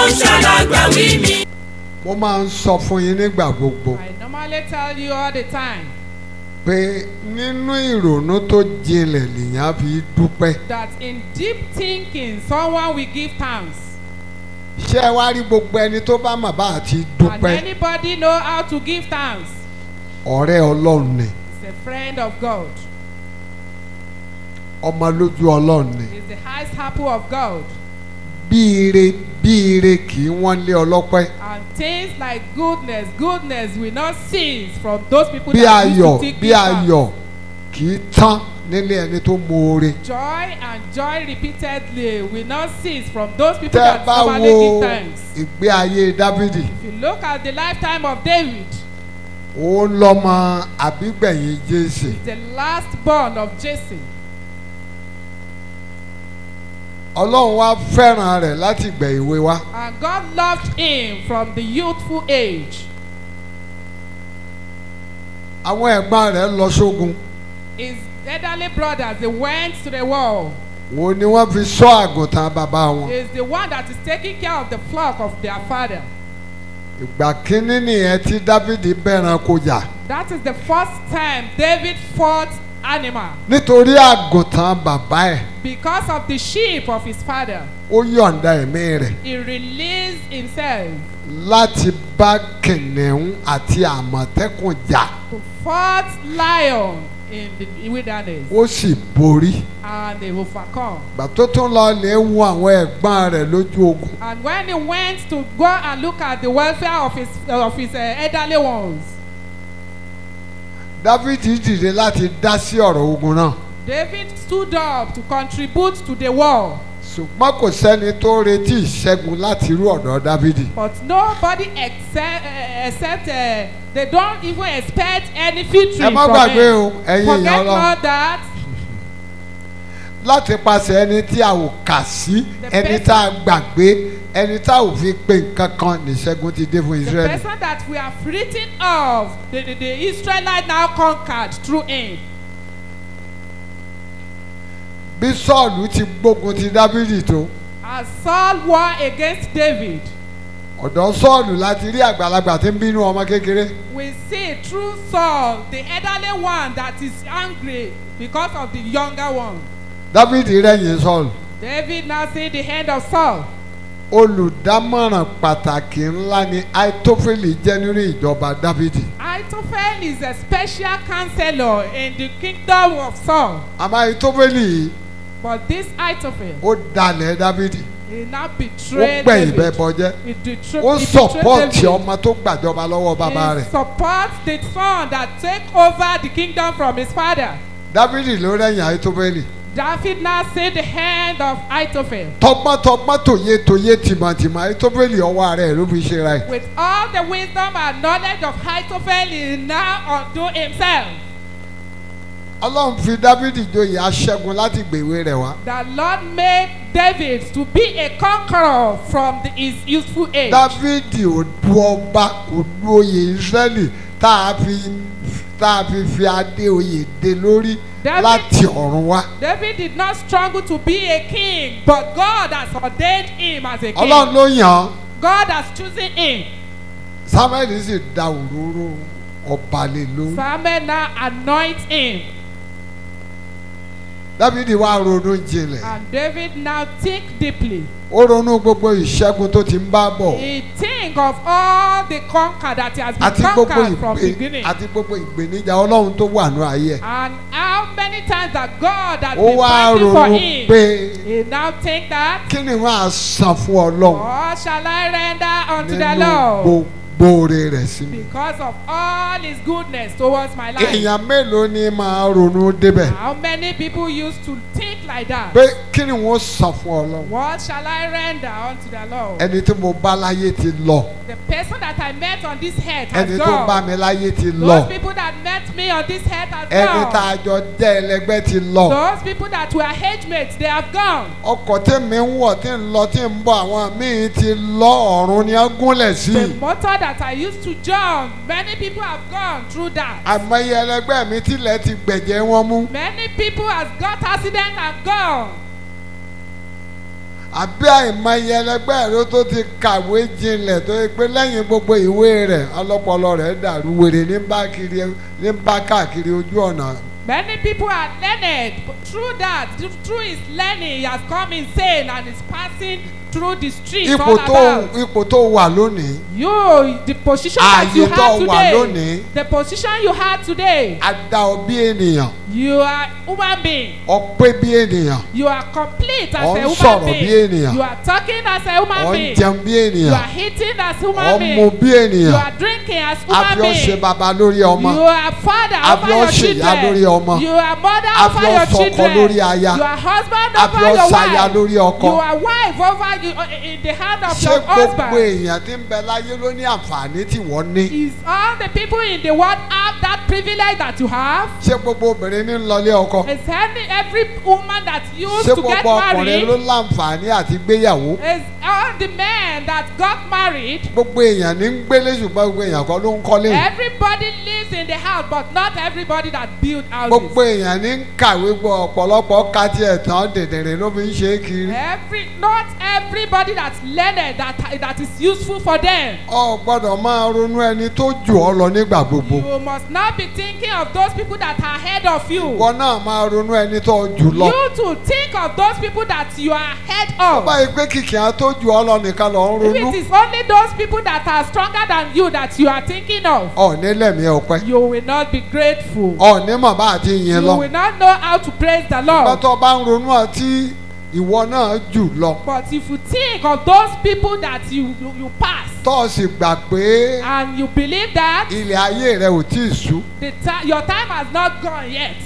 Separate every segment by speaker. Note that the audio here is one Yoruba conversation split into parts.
Speaker 1: ó ṣàlágbàwí mi.
Speaker 2: mo máa ń sọ fún yín nígbà gbogbo
Speaker 3: I normally tell you all the time
Speaker 2: pé nínú ìrònú tó jinlẹ̀ lèèyàn fi dúpẹ́
Speaker 3: that in deep thinking, someone will give thanks.
Speaker 2: ṣé ẹ wá rí gbogbo ẹni tó bá mà bá àti
Speaker 3: And
Speaker 2: dúpẹ́
Speaker 3: anybody know how to give thanks?
Speaker 2: ọ̀rẹ́ ọlọ́run ni
Speaker 3: He's a friend of God.
Speaker 2: ọmọ lójú ọlọ́run ni
Speaker 3: He's the highest apple of God.
Speaker 2: bí ire bí ire kì í wọ́n lé ọlọ́pẹ́
Speaker 3: And things like goodness, goodness will not cease from those people
Speaker 2: bí
Speaker 3: that used
Speaker 2: ayọ̀
Speaker 3: to think
Speaker 2: bí
Speaker 3: give thanks.
Speaker 2: ayọ̀ kì í tán nílé ẹni tó moore
Speaker 3: Joy and joy repeatedly will not cease from those people
Speaker 2: tẹ́ ẹ
Speaker 3: that
Speaker 2: bá
Speaker 3: normally
Speaker 2: wo
Speaker 3: give thanks.
Speaker 2: ìgbé ayé dávidi
Speaker 3: If you look at the lifetime of David,
Speaker 2: òun lọ́mọ àbígbẹ̀yìn jésè
Speaker 3: the last born of Jesse,
Speaker 2: ọlọ́run wá fẹ́ràn rẹ̀ láti gbẹ̀ ìwé wá
Speaker 3: and God loved him from the youthful age.
Speaker 2: àwọn ẹ̀gbọ́n rẹ̀ lọ sógun
Speaker 3: His elderly brothers, they went to the war.
Speaker 2: wo ni wọ́n fi sọ àgùntàn bàbá wọn
Speaker 3: Is the one that is taking care of the flock of their father.
Speaker 2: ìgbà kínní nìyẹn tí dávidi bẹ̀ràn kó jà
Speaker 3: That is the first time David fought animal
Speaker 2: nítorí àgùntàn bàbá ẹ̀
Speaker 3: because of the sheep of his father.
Speaker 2: ó yọ̀ǹda ẹ̀mí rẹ̀
Speaker 3: He released himself
Speaker 2: láti bá kìnìún àti àmọ̀tẹ́kùn jà
Speaker 3: to fought lion in the wilderness
Speaker 2: ó sì borí
Speaker 3: and they overcome.
Speaker 2: ìgbà tó tún lọ lè wo àwọn ẹ̀gbọ́n rẹ̀ lójú ogun
Speaker 3: And when he went to go and look at the welfare of his of his uh, elderly ones,
Speaker 2: dávidi dìde láti dá sí ọ̀rọ̀ ogun náà
Speaker 3: David stood up to contribute to the war.
Speaker 2: ṣùgbọ́n kò sẹ́ni tó retí ìṣẹ́gun láti irú ọ̀dọ̀ dávidi
Speaker 3: But nobody except, uh, except uh, they don't even expect any victory
Speaker 2: ẹ má
Speaker 3: from
Speaker 2: gbàgbé
Speaker 3: him.
Speaker 2: o ẹ̀yin èèyàn
Speaker 3: Forget
Speaker 2: ọlọ́run
Speaker 3: not that
Speaker 2: láti pàṣẹ ẹni tí a ò kà sí
Speaker 3: The
Speaker 2: ẹni
Speaker 3: person-
Speaker 2: tá a gbàgbé ẹni tá a ò fi pe nǹkan kan níṣẹ́gun ti dé fún
Speaker 3: the
Speaker 2: israẹli
Speaker 3: person that we have written of, the, the, the Israelite now conquered through him.
Speaker 2: bí sọ́ọ̀lù ti gbógun ti dávidi tó
Speaker 3: As Saul war against David,
Speaker 2: ọ̀dọ̀ sọ́ọ̀lù láti rí àgbàlagbà tí ń bínú ọmọ kékeré
Speaker 3: we see through Saul, the elderly one that is angry because of the younger one.
Speaker 2: dávidi rẹ̀yìn sọ́ọ̀lù
Speaker 3: David now see the hand of Saul.
Speaker 2: olùdámọ̀ràn pàtàkì ńlá ni aitofeli jẹ́ nínú ìjọba dávidi
Speaker 3: Ahithophel is a special counselor in the kingdom of Saul.
Speaker 2: àmọ́ aitofeli yìí
Speaker 3: But this Ahithophel,
Speaker 2: ó dalẹ̀ dávidi
Speaker 3: he now
Speaker 2: ó
Speaker 3: betrayed
Speaker 2: gbẹ̀yìn bẹ́ẹ̀
Speaker 3: David.
Speaker 2: bọ́jẹ́
Speaker 3: He, betray,
Speaker 2: ó
Speaker 3: he
Speaker 2: sọ̀pọ̀tì
Speaker 3: betrayed David.
Speaker 2: ọmọ tó gbàjọba lọ́wọ́ bàbá
Speaker 3: He
Speaker 2: rẹ̀
Speaker 3: supports the son that take over the kingdom from his father.
Speaker 2: dávidi ló rẹ̀yìn aitofeli
Speaker 3: David now see the hand of Ahithophel.
Speaker 2: tọgbọ́ntọgbọ́n tòye tòye tìmọ̀tìmọ̀ aitofeli ọwọ́ rẹ̀ ló fi ṣe ra ẹ̀
Speaker 3: With all the wisdom and knowledge of Ahithophel, he now undo himself.
Speaker 2: ọlọ́run fi dávidi joyè aṣẹ́gun láti gbèwé rẹ̀ wá
Speaker 3: The Lord made David to be a conqueror from the, his youthful age.
Speaker 2: dávidi ò du ọba kò du oyè israẹli tá a fi tá a fi fi adé oyè dé lórí
Speaker 3: David-
Speaker 2: láti ọ̀run wá
Speaker 3: David did not struggle to be a king, but God has ordained him as a king.
Speaker 2: ọlọ́run ló yàn án
Speaker 3: God has chosen him.
Speaker 2: samuel sì da òróró ọba lé lórí
Speaker 3: Samuel now anoint him.
Speaker 2: dávidi wá ronú jinlẹ̀
Speaker 3: And David now think deeply.
Speaker 2: ó ronú gbogbo ìṣẹ́gun tó ti ń bá bọ̀
Speaker 3: He think of all the conquer that he has been
Speaker 2: àti gbogbo
Speaker 3: conquered from
Speaker 2: ìgbé
Speaker 3: beginning.
Speaker 2: àti gbogbo ìgbéníjà ọlọ́run tó wà ní ayé ẹ̀
Speaker 3: And how many times that God has
Speaker 2: ó
Speaker 3: been
Speaker 2: wá
Speaker 3: fighting for
Speaker 2: ronú
Speaker 3: him.
Speaker 2: pé
Speaker 3: He now think that,
Speaker 2: kí ni wọ́n á san fún ọlọ́run
Speaker 3: what shall I render unto the
Speaker 2: nínú
Speaker 3: Lord?
Speaker 2: gbogbo oore rẹ̀ sí mi.
Speaker 3: Because of all his goodness towards my life.
Speaker 2: èèyàn mélòó ni máa ronú débẹ̀
Speaker 3: How many people used to think like that?
Speaker 2: pé kí ni wọ́n san fún ọlọ́run
Speaker 3: What shall I render unto the Lord?
Speaker 2: ẹni tí mo bá láyé ti lọ
Speaker 3: The person that I met on this earth has
Speaker 2: ẹni tó bá
Speaker 3: gone.
Speaker 2: mi láyé ti
Speaker 3: Those
Speaker 2: lọ
Speaker 3: people that met me on this earth has
Speaker 2: ẹni tá
Speaker 3: gone.
Speaker 2: a jọ jẹ́ ẹlẹgbẹ́ ti lọ
Speaker 3: Those people that were age mates, they have gone.
Speaker 2: ọkọ̀ tí mi ń wọ̀ tí ń lọ tí ń bọ̀ àwọn míì ti lọ ọ̀run ni wọ́n gúnlẹ̀ sí
Speaker 3: The motor that I used to jump, many people have gone through that.
Speaker 2: àmọye ẹlẹgbẹ́ mi tilẹ̀ ti gbẹ̀jẹ̀ wọn mú
Speaker 3: Many people has got accident and gone.
Speaker 2: àbí àìmọye ẹlẹgbẹ́ rẹ tó ti kàwé jinlẹ̀ tó yẹ pé lẹ́yìn gbogbo ìwé rẹ̀ ọlọ́pọlọ rẹ̀ dàrú wèrè ní bá kiri ní bá káàkiri ojú ọ̀nà
Speaker 3: Many people are learned. but Through that, through his learning, he has come insane and is passing through the streets
Speaker 2: ipò
Speaker 3: all
Speaker 2: tó
Speaker 3: about.
Speaker 2: ipò tó wà lónìí
Speaker 3: You, the position that
Speaker 2: Ààyè
Speaker 3: you
Speaker 2: tó
Speaker 3: have
Speaker 2: wà
Speaker 3: today,
Speaker 2: lónìí.
Speaker 3: the position you have today,
Speaker 2: a dá ọ bí ènìyàn
Speaker 3: you are human being.
Speaker 2: ọ pé bí ènìyàn
Speaker 3: You are complete as
Speaker 2: Ò
Speaker 3: a
Speaker 2: ń
Speaker 3: human
Speaker 2: sọ̀rọ̀ bí
Speaker 3: being.
Speaker 2: ènìyàn.
Speaker 3: You are talking as a human
Speaker 2: ọ ń
Speaker 3: being.
Speaker 2: jẹun bí
Speaker 3: You
Speaker 2: ènìyàn
Speaker 3: are eating as
Speaker 2: ọ
Speaker 3: human
Speaker 2: ń mu
Speaker 3: being.
Speaker 2: bí
Speaker 3: You
Speaker 2: ènìyàn
Speaker 3: are drinking as
Speaker 2: a
Speaker 3: human
Speaker 2: fi ọ ṣe
Speaker 3: being.
Speaker 2: bàbá lórí ọmọ
Speaker 3: You are father
Speaker 2: A
Speaker 3: over
Speaker 2: fi ọ
Speaker 3: your
Speaker 2: ṣe ìyá lórí
Speaker 3: children.
Speaker 2: ọmọ.
Speaker 3: You are mother
Speaker 2: A
Speaker 3: over
Speaker 2: fi ọ
Speaker 3: your
Speaker 2: ṣọkọ
Speaker 3: children.
Speaker 2: lórí aya.
Speaker 3: You are husband
Speaker 2: A fi
Speaker 3: over
Speaker 2: ọ
Speaker 3: your
Speaker 2: ṣaya
Speaker 3: wife.
Speaker 2: lórí ọkọ.
Speaker 3: You are wife over you uh, in the hand of
Speaker 2: ṣé
Speaker 3: your
Speaker 2: gbogbo
Speaker 3: husband.
Speaker 2: èèyàn tí ń bẹ láyé ló ní àǹfààní tí wọ́n ní
Speaker 3: Is all the people in the world have that privilege that you have?
Speaker 2: ṣé gbogbo obìnrin ní ń lọlé ọkọ
Speaker 3: Is any, every woman that used
Speaker 2: ṣé
Speaker 3: to get
Speaker 2: gbogbo ọkùnrin
Speaker 3: married?
Speaker 2: ló láǹfààní àti gbéyàwó
Speaker 3: Is all the men that got married?
Speaker 2: gbogbo èèyàn ní ń gbélé ṣùgbọ́n gbogbo èèyàn kọ́ ló ń kọ́lé
Speaker 3: Everybody lives in the house, but not everybody that build
Speaker 2: gbogbo
Speaker 3: houses.
Speaker 2: èèyàn ní ń kàwé gbọ́ ọ̀pọ̀lọpọ̀ ká tiẹ̀ tán dèdèrè ló fi ń ṣe é kiri
Speaker 3: Every not everybody that's learned that that is useful for them.
Speaker 2: ọ gbọ́dọ̀ máa ronú ẹni tó jù ọ lọ nígbà gbogbo
Speaker 3: You must not be thinking of those people that are ahead of you.
Speaker 2: ìwọ náà máa ronú ẹni tó jù lọ
Speaker 3: You to think of those people that you are ahead of.
Speaker 2: báyìí pé kìkì á tó jù ọ lọ nìkan lọ ń
Speaker 3: If
Speaker 2: ronú
Speaker 3: it is only those people that are stronger than you that you are thinking of,
Speaker 2: ọ nílẹ̀mí ọpẹ́
Speaker 3: you will not be grateful.
Speaker 2: ọ ní mọ̀ bá àti yìn
Speaker 3: You
Speaker 2: lọ
Speaker 3: will not know how to praise the Lord.
Speaker 2: pátọ́ bá ń ronú àti ìwọ náà jù lọ
Speaker 3: But if you think of those people that you you, you pass
Speaker 2: tó o sì gbà pé
Speaker 3: and you believe that
Speaker 2: ilẹ̀ ayé rẹ ò tí ì sú
Speaker 3: the ti your time has not gone yet.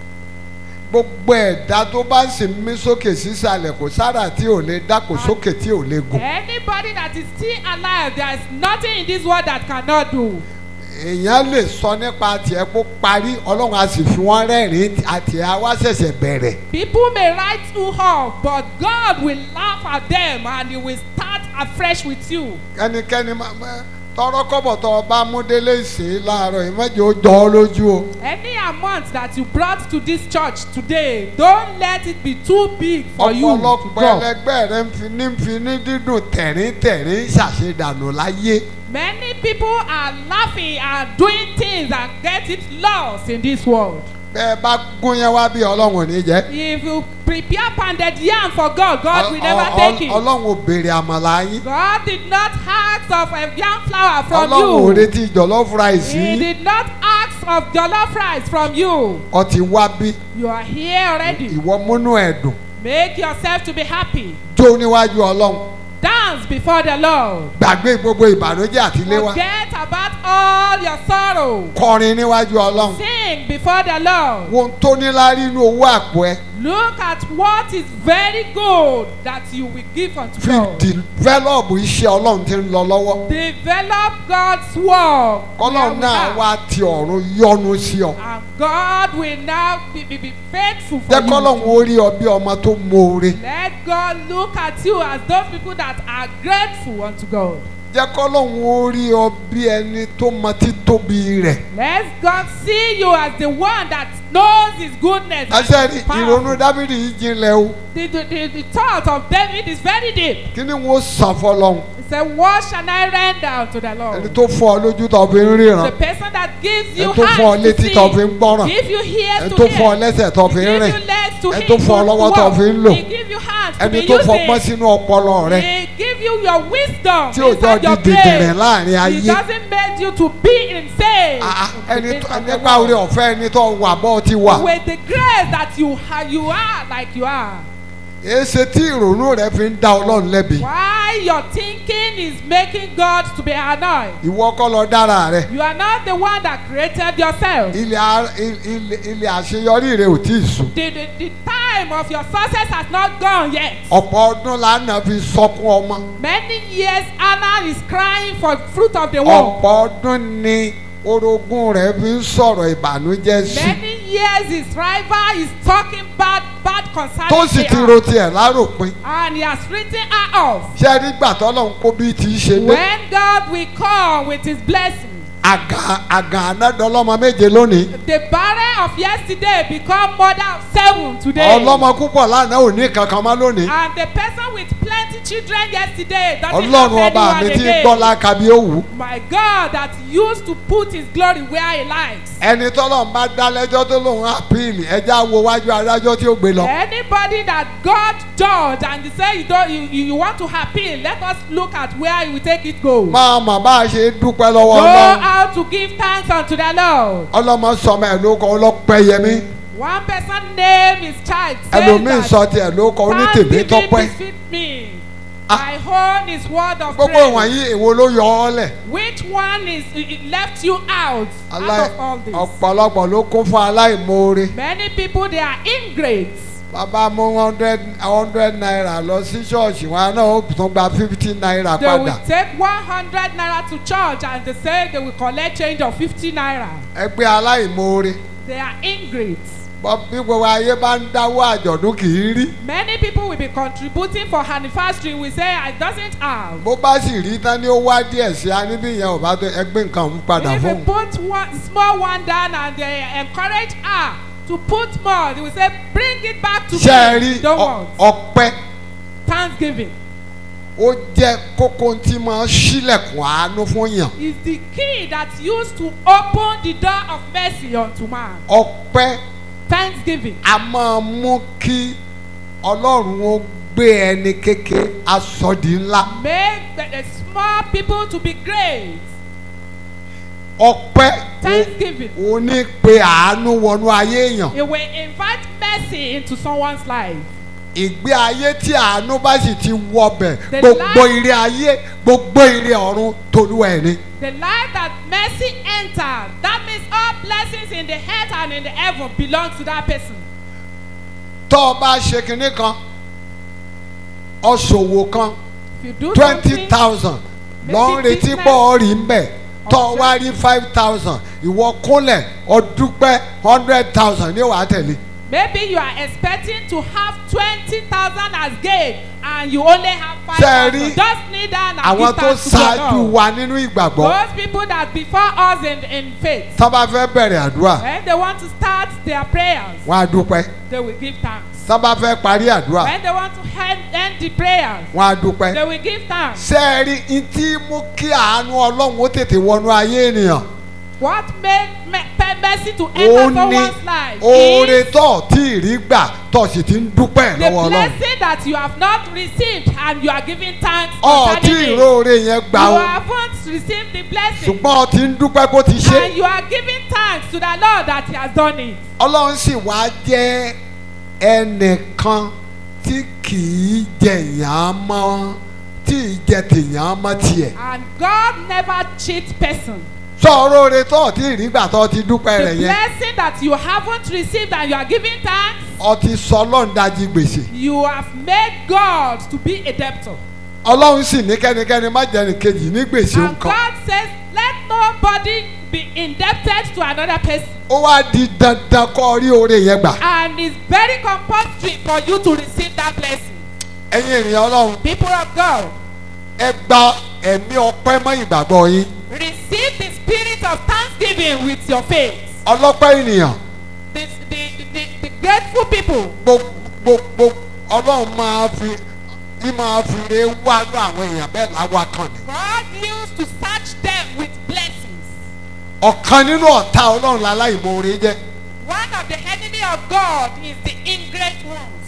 Speaker 2: gbogbo ẹ̀dá tó bá sì ń mí sókè sísàlẹ̀ kò sára tí ò lè dá kò sókè tí ò lè gùn
Speaker 3: Anybody that is still alive, there is nothing in this world that cannot do.
Speaker 2: èèyàn lè sọ nípa tiẹ̀ kó parí ọlọ́run a sì fi wọ́n rẹ́rìn-ín àti àwa ṣẹ̀ṣẹ̀ bẹ̀rẹ̀
Speaker 3: People may write you off, but God will laugh at them and He will start afresh with you.
Speaker 2: ẹnikẹ́ni máa máa- tọrọ kọ́bọ̀ tó o bá mú délé ìsìn láàárọ̀ ìmọ̀jẹ̀ ó jọ ọ́ lójú o
Speaker 3: Any amount that you brought to this church today, don't let it be too big for you to
Speaker 2: ọ̀pọ̀lọpọ̀
Speaker 3: drop.
Speaker 2: ẹlẹgbẹ́ rẹ ń fi ní fi ní dídùn tẹ̀rín tẹ̀rín ṣàṣedànù láyé
Speaker 3: Many people are laughing and doing things and get it lost in this world.
Speaker 2: bẹ́ẹ̀ bá gún yẹn wá bí ọlọ́run ò ní jẹ́
Speaker 3: If you prepare pounded yam for God, God will never
Speaker 2: Ọ- ọ-
Speaker 3: take it.
Speaker 2: ọlọ́run ò béèrè àmàlà yín
Speaker 3: God did not ask of a yam flour from
Speaker 2: ọlọ́run ò
Speaker 3: you.
Speaker 2: retí jọ̀lọ́fù ráìsì
Speaker 3: He
Speaker 2: yín
Speaker 3: did not ask of jollof rice from you.
Speaker 2: ọtí wá bí
Speaker 3: You are here already.
Speaker 2: ìwọ múnú ẹ̀dùn
Speaker 3: Make yourself to be happy.
Speaker 2: jó níwájú ọlọ́run
Speaker 3: Dance before the Lord.
Speaker 2: gbàgbé gbogbo ìbànújẹ́ àti léwá
Speaker 3: Forget about all your sorrow.
Speaker 2: kọrin níwájú ọlọ́run
Speaker 3: Sing before the Lord.
Speaker 2: wo ohun tó níláárí inú owó àpò ẹ
Speaker 3: Look at what is very good that you will give unto
Speaker 2: fi
Speaker 3: God.
Speaker 2: dìvẹ́lọ́ọ̀bù iṣẹ́ ọlọ́run tí ń lọ lọ́wọ́
Speaker 3: Develop God's work.
Speaker 2: kọ́lọ́run
Speaker 3: where we
Speaker 2: náà
Speaker 3: are.
Speaker 2: wá ti ọ̀run yọ́nú sí ọ
Speaker 3: And God will now be, be, be faithful for
Speaker 2: jẹ́
Speaker 3: you.
Speaker 2: kọ́lọ́run ó rí ọ bí ọmọ tó mọ̀ọ́re
Speaker 3: Let God look at you as those people that are grateful unto God.
Speaker 2: jẹ́ kọ́lọ́run ó rí ọ bí ẹni tó mọ títóbi rẹ̀
Speaker 3: Let God see you as the one that knows His goodness. and
Speaker 2: àṣẹ
Speaker 3: His power.
Speaker 2: ìrònú dábìrì yìí jinlẹ̀ o
Speaker 3: The, the, the, the thought of David is very deep.
Speaker 2: kí ni wọ́n sàn fọlọ́run
Speaker 3: He said, What shall I render unto the
Speaker 2: ẹni
Speaker 3: Lord?
Speaker 2: tó fọ́ ọ lójú tó fi ń ríran
Speaker 3: The person that gives you
Speaker 2: ẹni tó fọ́ ọ
Speaker 3: hands to
Speaker 2: létí tó fi ń
Speaker 3: see,
Speaker 2: gbọ́ràn
Speaker 3: give you ears
Speaker 2: ẹni
Speaker 3: to
Speaker 2: tó fọ́ ọ
Speaker 3: hear,
Speaker 2: lẹ́sẹ̀ tó fi ń
Speaker 3: give
Speaker 2: rìn
Speaker 3: you legs to
Speaker 2: ẹni
Speaker 3: hit,
Speaker 2: tó fọ́ ọ
Speaker 3: to
Speaker 2: lọ́wọ́ tó
Speaker 3: walk.
Speaker 2: fi ń lò
Speaker 3: He give you hands to
Speaker 2: ẹni
Speaker 3: be
Speaker 2: tó fọgbọ́n
Speaker 3: using.
Speaker 2: sínú ọpọlọ rẹ
Speaker 3: He give you your wisdom
Speaker 2: Tí ò jọ
Speaker 3: inside your
Speaker 2: di dìdìrìn
Speaker 3: brain.
Speaker 2: láàrin
Speaker 3: He
Speaker 2: ayé.
Speaker 3: doesn't make you to be insane.
Speaker 2: Ah, ah, ẹni
Speaker 3: in the
Speaker 2: tó
Speaker 3: midst of the
Speaker 2: nípa orí
Speaker 3: world.
Speaker 2: ọ̀fẹ́ ẹni tó wà bọ́ ti wà
Speaker 3: With the grace that you ha- you are like you are.
Speaker 2: èsì tí ìrònú rẹ fi ń dá ọlọ́run lẹ́bi
Speaker 3: Why your thinking is making God to be annoyed.
Speaker 2: ìwọ kọ́ lọ dára rẹ
Speaker 3: You are not the one that created yourself.
Speaker 2: ilẹ̀ a- il- ilẹ̀ ilẹ̀ àṣeyọrí rẹ ò tí ì sùn
Speaker 3: The, the, the time of your success has not gone yet.
Speaker 2: ọ̀pọ̀ ọdún lánàá fi sọkún ọmọ
Speaker 3: Many years Anna is crying for fruit of the womb.
Speaker 2: ọ̀pọ̀ ọdún ni orogún rẹ fi ń sọ̀rọ̀ ìbànújẹ́ sí
Speaker 3: Many years his rival is talking bad bad concerning
Speaker 2: tó sì ti
Speaker 3: her.
Speaker 2: ro tiẹ̀ láròpin
Speaker 3: and he has written her off.
Speaker 2: ṣé ẹ rí gbà tọ́lọ́run kó bí ti í ṣe dé
Speaker 3: When God will come with his blessings,
Speaker 2: àgà àgà ànádọ́lọ́mọ méje lónìí
Speaker 3: The barren of yesterday become mother of seven today.
Speaker 2: ọlọ́mọ púpọ̀ lánàá ò ní kankan mọ́ lónìí
Speaker 3: And the person with plenty children yesterday doesn't
Speaker 2: ọlọ́run
Speaker 3: have
Speaker 2: ọba mi
Speaker 3: anyone
Speaker 2: ti
Speaker 3: again.
Speaker 2: gbọ́ láka bí ó wù ú.
Speaker 3: My God that used to put his glory where he likes.
Speaker 2: ẹni tọ́lọ̀ ń bá dá lẹ́jọ́ tó lòun àpíìlì ẹja wo wájú adájọ́ tí ó gbé lọ.
Speaker 3: Anybody that God judged and they say you don't you, you, you want to appeal, let us look at where he will take it go.
Speaker 2: máa mọ̀ bá a ṣe dúpẹ́ lọ́wọ́
Speaker 3: Know
Speaker 2: ọlọ́run
Speaker 3: how to give thanks unto the Lord.
Speaker 2: ọlọ́mọ sọmọ ẹ̀ ló kọ ọlọ́pẹ́yẹmí
Speaker 3: One person name his child. saying
Speaker 2: ẹlòmíín
Speaker 3: that,
Speaker 2: sọ tiẹ̀ ló kọ onítèmí
Speaker 3: Thanksgiving
Speaker 2: tọ́pẹ́
Speaker 3: befit me.
Speaker 2: Ah.
Speaker 3: My own is word of
Speaker 2: gbogbo
Speaker 3: praise.
Speaker 2: wọ̀nyí èwo ló yọ ọ́ lẹ̀
Speaker 3: Which one is it it left you out
Speaker 2: Alai-
Speaker 3: out of all this?
Speaker 2: ọ̀pọ̀lọpọ̀ ló kún fún aláìmoore
Speaker 3: Many people they are ingrates.
Speaker 2: bàbá mú hundred hundred naira lọ sí ṣọ́ọ̀ṣì wọn náà ó tún gba fifty naira
Speaker 3: They
Speaker 2: padà
Speaker 3: will take one hundred naira to church and they say they will collect change of fifty naira.
Speaker 2: ẹgbẹ́ aláìmoore
Speaker 3: They are ingrates.
Speaker 2: bọ́ bí gbogbo ayé bá ń dáwọ́ àjọ̀dún kì í rí
Speaker 3: Many people will be contributing for anniversary. We say I doesn't have.
Speaker 2: bó bá sì rí tán ni ó wá díẹ̀ sí i níbí yẹn ò bá tó ẹgbẹ́ nǹkan ń padà
Speaker 3: If
Speaker 2: fún
Speaker 3: you
Speaker 2: un.
Speaker 3: put one small one down and they encourage her to put more, they will say bring it back to
Speaker 2: ṣé ẹ
Speaker 3: me.
Speaker 2: rí
Speaker 3: Don't
Speaker 2: ọ-
Speaker 3: want
Speaker 2: ọpẹ́
Speaker 3: thanksgiving.
Speaker 2: ó jẹ́ kókó tí máa ń ṣílẹ̀kùn àánú fún yàn
Speaker 3: is the key that used to open the door of mercy unto man.
Speaker 2: ọpẹ́
Speaker 3: Thanksgiving.
Speaker 2: a máa mú kí ọlọ́run ó gbé ẹni kéke asọ̀dì ńlá
Speaker 3: Make the, the small people to be great.
Speaker 2: ọpẹ́
Speaker 3: Thanksgiving.
Speaker 2: ó ní pé àánú wọnú ayé èèyàn
Speaker 3: It will invite mercy into someone's life.
Speaker 2: ìgbé ayé tí àánú bá sì ti wọbẹ̀
Speaker 3: The
Speaker 2: gbogbo
Speaker 3: life-
Speaker 2: ire ayé gbogbo ire ọ̀run tolúwa ẹ̀ ni.
Speaker 3: The life that mercy enters, that means all blessings in the earth and in the heaven belong to that person.
Speaker 2: tọ́ ọ bá ṣe kinní kan ọ̀ṣòwò kan
Speaker 3: If you do
Speaker 2: twenty
Speaker 3: something,
Speaker 2: thousand lọ ń
Speaker 3: Maybe
Speaker 2: retí
Speaker 3: business-
Speaker 2: pọ̀ ọ́ rí ń bẹ̀ tọ́ ọ wá rí five thousand ìwọ kúnlẹ̀ ọdúpẹ́ hundred thousand ní wàá tẹ̀lé.
Speaker 3: maybe you are expecting to have twenty thousand as gain and you only have five
Speaker 2: Ṣé ẹ
Speaker 3: thousand.
Speaker 2: rí
Speaker 3: Just kneel down and
Speaker 2: àwọn
Speaker 3: give
Speaker 2: tó
Speaker 3: thanks to God.
Speaker 2: ṣáájú wa nínú ìgbàgbọ́
Speaker 3: Those people that before us in, in faith,
Speaker 2: tá bá fẹ́ bẹ̀rẹ̀ àdúrà
Speaker 3: when they want to start their prayers,
Speaker 2: wọ́n á dúpẹ́
Speaker 3: they will give thanks.
Speaker 2: tá bá fẹ́ parí àdúrà
Speaker 3: When they want to end, end the prayers,
Speaker 2: wọ́n á dúpẹ́.
Speaker 3: they will give thanks.
Speaker 2: ṣé ẹ rí i tí mú kí àánú ọlọ́run ó tètè wọnú ayé ènìyàn
Speaker 3: What made me, pe- mercy to
Speaker 2: ó
Speaker 3: enter
Speaker 2: ní
Speaker 3: someone's life
Speaker 2: oore
Speaker 3: is
Speaker 2: tó tí ì rí gbà tó sì ti ń dúpẹ́
Speaker 3: the
Speaker 2: lọ́wọ́ ọlọ́run
Speaker 3: blessing that you have not received and you are giving thanks
Speaker 2: ọ̀ tí
Speaker 3: concerning it.
Speaker 2: ìróore yẹn gbà
Speaker 3: You
Speaker 2: ó
Speaker 3: haven't received the blessing
Speaker 2: ṣùgbọ́n ọ ti ń dúpẹ́ kó ti ṣe
Speaker 3: and you are giving thanks to the Lord that He has done it.
Speaker 2: ọlọ́run sì wá jẹ́ ẹnìkan tí kì í jẹ̀yàn mọ́ tí ì jẹ tèèyàn mọ́ tiẹ̀
Speaker 3: And God never cheats person.
Speaker 2: sọ̀rọ̀ oore tó tí ì rí gbà tó ti dúpẹ́
Speaker 3: The
Speaker 2: rẹ̀ yẹn
Speaker 3: blessing that you haven't received and you are giving thanks,
Speaker 2: ọ ti sọ ọlọ́run dájí gbèsè
Speaker 3: you have made God to be a debtor.
Speaker 2: ọlọ́run sì ní kẹ́nikẹ́ni má jẹ́ni kejì ní gbèsè
Speaker 3: And
Speaker 2: nǹkan
Speaker 3: God says, let nobody be indebted to another person.
Speaker 2: ó wá di dandan kọ́ rí oore yẹn gbà
Speaker 3: And it's very compulsory for you to receive that blessing.
Speaker 2: ẹ̀yin ènìyàn ọlọ́run
Speaker 3: People of God,
Speaker 2: ẹ gba ẹ̀mí ọpẹ́ mọ́ ìgbàgbọ́ yín
Speaker 3: receive the spirit of thanksgiving with your faith.
Speaker 2: ọlọ́pẹ́ ènìyàn
Speaker 3: The, the, the, the grateful people,
Speaker 2: gbogbo ọlọ́run máa fi bí máa fi re wá lọ àwọn èèyàn bẹ́ẹ̀ láwa kan ni.
Speaker 3: God used to search them with blessings.
Speaker 2: ọ̀kan nínú ọ̀tá ọlọ́run láláìmoore jẹ́
Speaker 3: One of the enemy of God is the ingrate ones.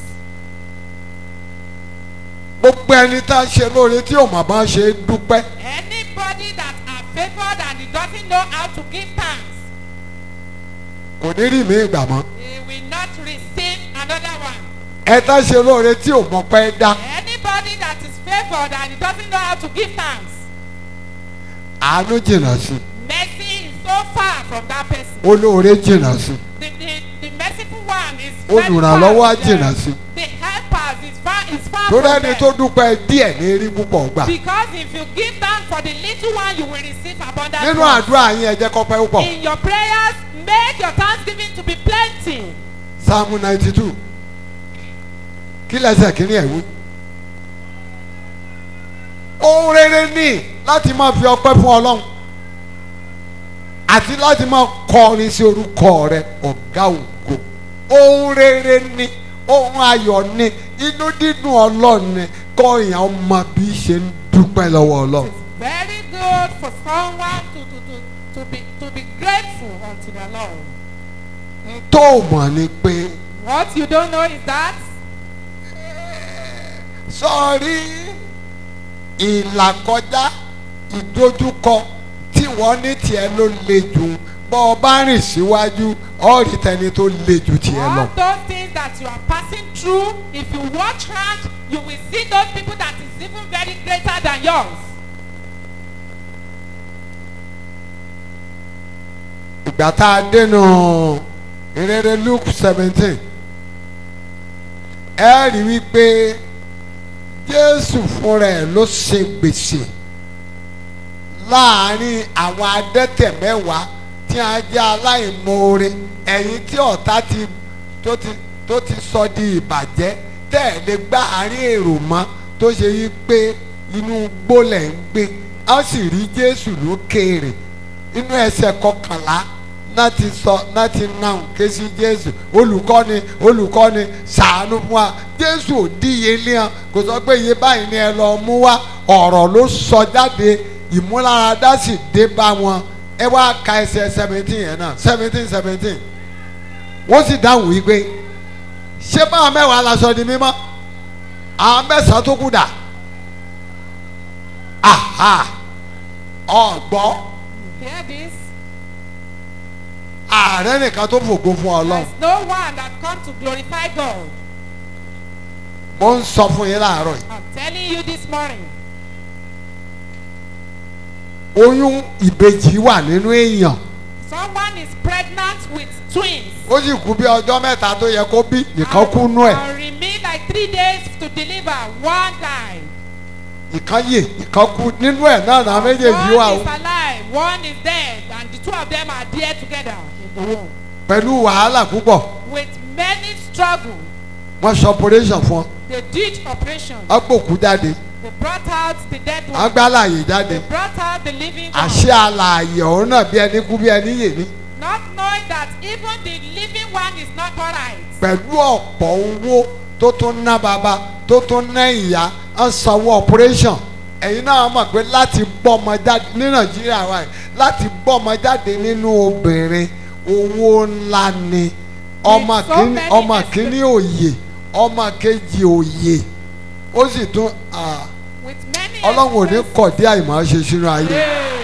Speaker 2: gbogbo ẹni tá a ṣe lóore tí ò mọ̀ bá ṣe é dúpẹ́
Speaker 3: Anybody that are favored and he doesn't know how to give thanks,
Speaker 2: kò ní rí mi ìgbà mọ́
Speaker 3: he will not receive another one.
Speaker 2: ẹ tá a ṣe lóore tí ò mọ̀ pẹ́ dá
Speaker 3: Anybody that is favored and he doesn't know how to give thanks,
Speaker 2: àánú jìnnà sí
Speaker 3: mercy is so far from that person.
Speaker 2: olóore jìnnà sí
Speaker 3: The, the, the merciful one is very
Speaker 2: olùrànlọ́wọ́ á
Speaker 3: far from
Speaker 2: jìnnà
Speaker 3: them.
Speaker 2: sí
Speaker 3: The helpers is far is far
Speaker 2: torí
Speaker 3: from
Speaker 2: ẹni
Speaker 3: them.
Speaker 2: tó dúpẹ́ díẹ̀ ní rí púpọ̀ gbà
Speaker 3: Because if you give thanks for the little one, you will receive abundant.
Speaker 2: nínú
Speaker 3: ones.
Speaker 2: àdúrà yín ẹ jẹ́ kó pẹ́ púpọ̀
Speaker 3: In your prayers, make your thanksgiving to be plenty.
Speaker 2: sáàmù ninety two kí lẹ́sẹ̀ kí ni ẹ̀ wí. ohun rere ní láti máa fi ọpẹ́ fún ọlọ́run àti láti máa kọrin sí orúkọ rẹ ọ̀gá ògo ohun rere ni ohun ayọ̀ ni inú dídùn ọlọ́run ni kọ́ èèyàn mọ bí ṣe ń dúpẹ́ lọ́wọ́ ọlọ́run.
Speaker 3: It's very good for someone to, to, to, to, be, to be grateful unto the Lord.
Speaker 2: n tó mọ̀ ni pé
Speaker 3: What you don't know is that
Speaker 2: sọ́ọ́rí ìlàkọjá ìdojúkọ tí wọ́n ní tiẹ̀ ló le jù bọ́ ọ bá rìn síwájú ọ̀rí tẹni tó le jù tiẹ̀ lọ.
Speaker 3: all those things that you are passing through, if you watch round, you will see those people that is even very greater than yours.
Speaker 2: ìgbà tá a dénú ìrere luke seventeen ẹ rí wípé jésù fúnra ẹ̀ ló ṣe gbèsè láàrin àwọn adẹ́tẹ̀ mẹ́wàá tí a jẹ́ aláìmoore ẹ̀yin tí ọ̀tá ti tó ti tó ti sọ di ìbàjẹ́ tẹ́ ẹ̀ lè gbá àárín èrò mọ́ tó ṣe yí pé inú gbólẹ̀ ń gbé a sì rí jésù lókèèrè inú ẹsẹ̀ kọkànlá náà ti sọ náà ti náà ké sí jésù olùkọ́ni olùkọ́ni ṣàánú fún wa jésù ò díyelé hàn kò sọ pé iye báyìí ni ẹ lọ mú wá ọ̀rọ̀ ló sọ jáde ìmúláradá sì dé bá wọn ẹ wá ka ẹsẹ̀ seventeen yẹn náà seventeen seventeen wọ́n sì dáhùn wípé ṣé báwọn mẹ́wàá la sọ di mímọ́ àwọn mẹ́sàn-án tó kù dà aha ọ̀gbọ́n
Speaker 3: You hear this?
Speaker 2: ààrẹ nìkan tó fògo fún ọlọ́run
Speaker 3: There's no one that come to glorify God.
Speaker 2: mo ń sọ fún yín láàárọ̀ yìí
Speaker 3: I'm telling you this morning.
Speaker 2: oyún ìbejì wà nínú èèyàn
Speaker 3: Someone is pregnant with twins.
Speaker 2: ó sì kú bí ọjọ́ mẹ́ta tó yẹ kó bí nìkan kú nú ẹ̀
Speaker 3: And remain like three days to deliver. One died.
Speaker 2: ìkan yè ìkan kú nínú ẹ̀ náà náà méjèèjì wà
Speaker 3: one
Speaker 2: ó
Speaker 3: is alive, one is dead, and the two of them are there together in the womb.
Speaker 2: pẹ̀lú wàhálà púpọ̀
Speaker 3: With many struggles,
Speaker 2: wọ́n ṣe operation fún ọ
Speaker 3: they did operation.
Speaker 2: wọ́n gbòkú jáde
Speaker 3: They brought out the dead
Speaker 2: wọ́n
Speaker 3: one.
Speaker 2: gbá láàyè jáde
Speaker 3: They brought out the living one.
Speaker 2: àṣẹ àlàyé ọ̀hún náà bí ẹni kú bí ẹni yè ní
Speaker 3: Not knowing that even the living one is not alright.
Speaker 2: pẹ̀lú ọ̀pọ̀ owó tó tún ná bàbá tó tún ná ìyá ń sanwó operation ẹ̀yin náà mọ̀ pé láti gbọ́mọ jáde ní nàìjíríà wa yìí láti gbọ́mọ jáde nínú obìnrin owó ńlá ni ọmọ
Speaker 3: With so
Speaker 2: kìíní
Speaker 3: many
Speaker 2: ọmọ
Speaker 3: expect-
Speaker 2: kìíní òye ọmọ kejì òye ó sì tún ah,
Speaker 3: With many
Speaker 2: ọlọ́run ò ní
Speaker 3: expenses.
Speaker 2: kọ̀ dé àìmọ̀ ṣe sínú ayé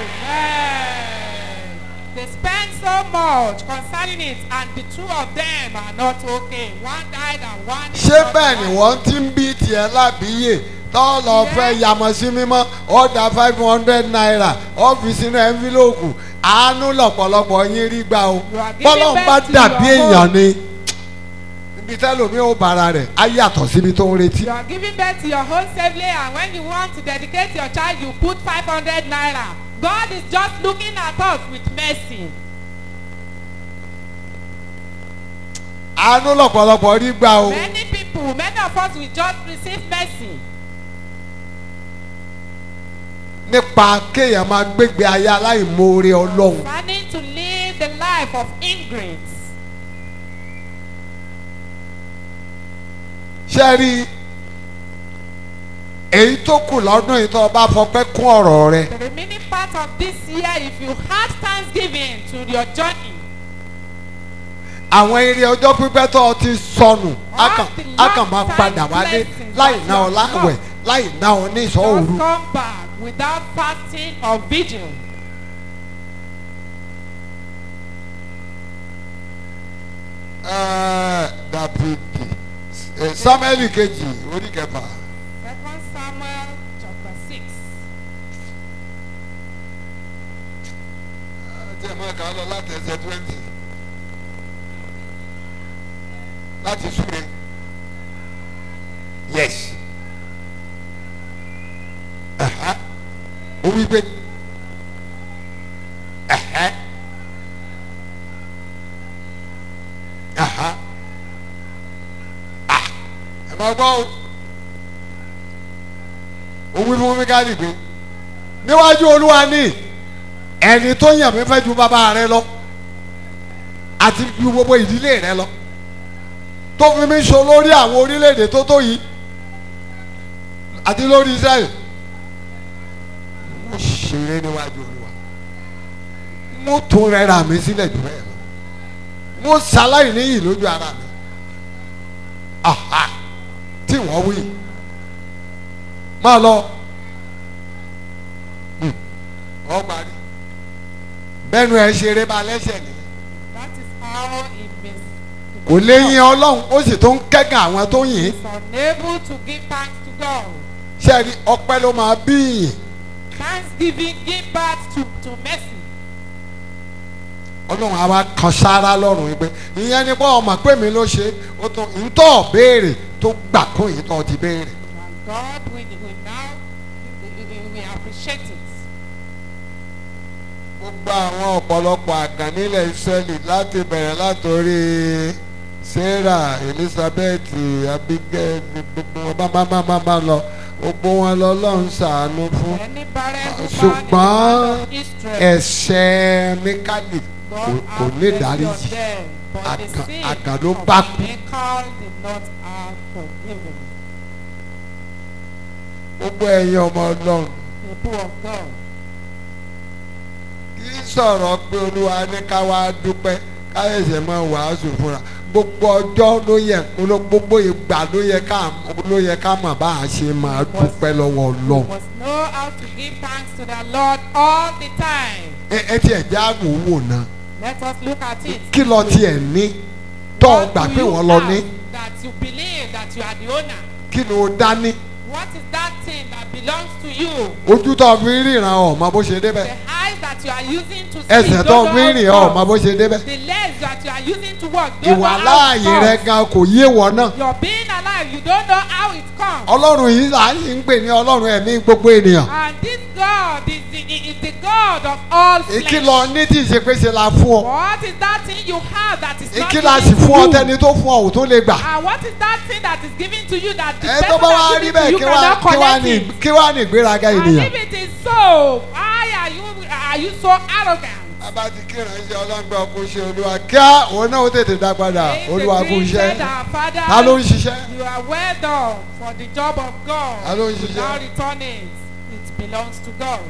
Speaker 3: Amen. They spend so much concerning it, and the two of them are not okay. One died and one is
Speaker 2: ṣé
Speaker 3: not
Speaker 2: bẹ́ẹ̀ ni
Speaker 3: alive.
Speaker 2: wọ́n ti ń bí tiẹ̀ lábíyè tọ́ lọ fẹ́ yàmọ̀ sí mímọ́ ó da five hundred naira ó fi sínú ẹ́ńfílòkù àánú lọ̀pọ̀lọpọ̀ yín rí gbà o
Speaker 3: You are giving
Speaker 2: bọ́lọ́n
Speaker 3: back
Speaker 2: bá
Speaker 3: to
Speaker 2: dàbí
Speaker 3: your
Speaker 2: èèyàn
Speaker 3: home.
Speaker 2: ni ibi tẹ́lómi ó bára rẹ̀ á yàtọ̀ síbi tó ń retí
Speaker 3: You are giving birth to your whole safely, and when you want to dedicate your child, you put 500 naira. God is just looking at us with mercy.
Speaker 2: àánú lọ̀pọ̀lọpọ̀ rí gbà o
Speaker 3: Many people, many of us will just receive mercy
Speaker 2: nípa kéèyàn máa gbégbé ayé aláìmoore ọlọ́run
Speaker 3: planning to live the life of ingrates.
Speaker 2: ṣé rí èyí tó kù lọ́dún yìí tó o bá fọpẹ́ kún ọ̀rọ̀ rẹ
Speaker 3: The remaining part of this year, if you had thanksgiving to your journey,
Speaker 2: àwọn eré ọjọ́ pípẹ́ tó o ti sọnù á kàn á kàn máa padà wálé láì ná ọ láwẹ̀ láì ná ọ ní ìsọ̀
Speaker 3: just
Speaker 2: òru.
Speaker 3: come back without fasting or vigil.
Speaker 2: Ẹ́ẹ̀, dàbídì ẹ̀, sámẹ́lì kejì orí kẹfà
Speaker 3: Second Samuel chapter 6.
Speaker 2: tí ẹ máa kà á lọ láti ẹsẹ̀ twenty láti súre yes Ẹ̀hẹ́. ó wí pé ẹ̀hẹ́. Ẹ̀hẹ́. Ah, ẹ máa gbọ́ o ó wí fún Míkálì pé níwájú Olúwa ní ẹni tó yàn mí fẹ́ ju bàbá rẹ lọ àti ju gbogbo ìdílé rẹ lọ tó fi mí so lórí àwọn orílẹ̀-èdè tó tó yìí àti lórí Israẹli mo ṣeré níwájú Olúwa mo tún rẹra mi sílẹ̀ jù bẹ́ẹ̀ lọ mo ṣaláì níyì lójú ara mi aha tí wọ́n wí máa lọ Hmm. ọ parí bẹ́ẹ̀nu ẹ̀ ṣeré ba lẹ́sẹ̀ ni
Speaker 3: That is how he mis.
Speaker 2: kò lè yin Ọlọ́run ó sì tó ń kẹ́gàn àwọn tó yìn ín
Speaker 3: Is unable to give thanks to God.
Speaker 2: sẹ́ẹ̀rí ọpẹ́ ló máa bí yìn
Speaker 3: Thanksgiving give birth to, to mercy.
Speaker 2: Ọlọ́run àwa kan sára lọ́rùn yìí pé ìyẹn ni bọ́ ọmọ pé mi ló ṣe ó tún ntọ́ béèrè tó gbà kún yìí tó ti béèrè
Speaker 3: And God will, will now we, we, we appreciate it.
Speaker 2: gbogbo àwọn ọ̀pọ̀lọpọ̀ àgàn nílẹ̀ Ísírẹ́lì láti bẹ̀rẹ̀ látòrí Sarah Elizabeth Abigail gbogbo wọn bá bá bá bá bá lọ gbogbo wọn lọ́lọ́run ṣàánú fún
Speaker 3: Any barren woman in the
Speaker 2: ṣùgbọ́n
Speaker 3: land of Israel,
Speaker 2: ẹ̀ṣẹ̀ Míkálì
Speaker 3: God
Speaker 2: kò- kò
Speaker 3: have
Speaker 2: ní
Speaker 3: mercy on
Speaker 2: ìdáríjì
Speaker 3: them. But the
Speaker 2: Àgàn-
Speaker 3: sin
Speaker 2: àgàn ló
Speaker 3: of
Speaker 2: bá kú.
Speaker 3: Michal did not have forgiven.
Speaker 2: gbogbo ẹ̀yin ọmọ Ọlọ́run
Speaker 3: People of God.
Speaker 2: kì í sọ̀rọ̀ pé Olúwa ní ká wá dúpẹ́ káyọ̀sẹ̀ máa wàásù fúnra gbogbo ọjọ́ ló yẹ gbogbo ìgbà ló yẹ ká ló yẹ ká mọ̀ bá a ṣe máa dúpẹ́ lọ́wọ́
Speaker 3: We
Speaker 2: Ọlọ́run.
Speaker 3: must know how to give thanks to the Lord all the time.
Speaker 2: ẹ ẹ tiẹ̀ já wò wò náà
Speaker 3: Let us look at it.
Speaker 2: kí lọ tiẹ̀ ní tọ́ ọ
Speaker 3: What
Speaker 2: gbà
Speaker 3: do
Speaker 2: pé
Speaker 3: you
Speaker 2: wọ́n lọ ní
Speaker 3: have That you believe that you are the owner.
Speaker 2: kí ló dání
Speaker 3: What is that thing that belongs to you?
Speaker 2: ojú tó fi ń ríran ọ̀mọ bó ṣe débẹ̀
Speaker 3: The eyes that you are using to see.
Speaker 2: ẹsẹ̀ tó
Speaker 3: don't
Speaker 2: fi ń
Speaker 3: know
Speaker 2: rìn
Speaker 3: how
Speaker 2: ọ̀mọ
Speaker 3: come.
Speaker 2: bó ṣe débẹ̀
Speaker 3: The legs that you are using to walk. don't
Speaker 2: ìwà
Speaker 3: know how it
Speaker 2: láàyè rẹ
Speaker 3: comes.
Speaker 2: gan kò yé wọ náà
Speaker 3: Your being alive, you don't know how it comes.
Speaker 2: ọlọ́run yìí là ń pè ní ọlọ́run ẹ̀mí gbogbo ènìyàn
Speaker 3: And this God is the, is the God of all flesh.
Speaker 2: ìkìlọ̀ ní tí ìṣepèsè la fún ọ
Speaker 3: What is that thing you have that is not
Speaker 2: ìkìlọ̀ sì
Speaker 3: given
Speaker 2: fún ọ
Speaker 3: to you?
Speaker 2: tẹ́ni tó fún ọ ò tó lè gbà
Speaker 3: And what is that thing that is given to you that the
Speaker 2: ẹ
Speaker 3: person
Speaker 2: tó bá wá
Speaker 3: that
Speaker 2: rí
Speaker 3: given to
Speaker 2: bẹ́ẹ̀
Speaker 3: you
Speaker 2: kí wá
Speaker 3: cannot
Speaker 2: kí wá
Speaker 3: collect
Speaker 2: ní
Speaker 3: it?
Speaker 2: kí wá ní ìgbéraga
Speaker 3: And
Speaker 2: ènìyàn.
Speaker 3: if it is so, why are you are you so arrogant?
Speaker 2: bàbá ti kí ìránṣẹ́ ọlọ́gbẹ́ ọkùnrin ṣe olúwa kíá òun náà ó tètè dá padà
Speaker 3: If
Speaker 2: olúwa
Speaker 3: the
Speaker 2: kú
Speaker 3: dream
Speaker 2: iṣẹ́
Speaker 3: said our father,
Speaker 2: ta ló ń ṣiṣẹ́
Speaker 3: you are well done for the job of God.
Speaker 2: Ta ló ń
Speaker 3: You
Speaker 2: ṣiṣẹ́?
Speaker 3: now return it. It belongs to God.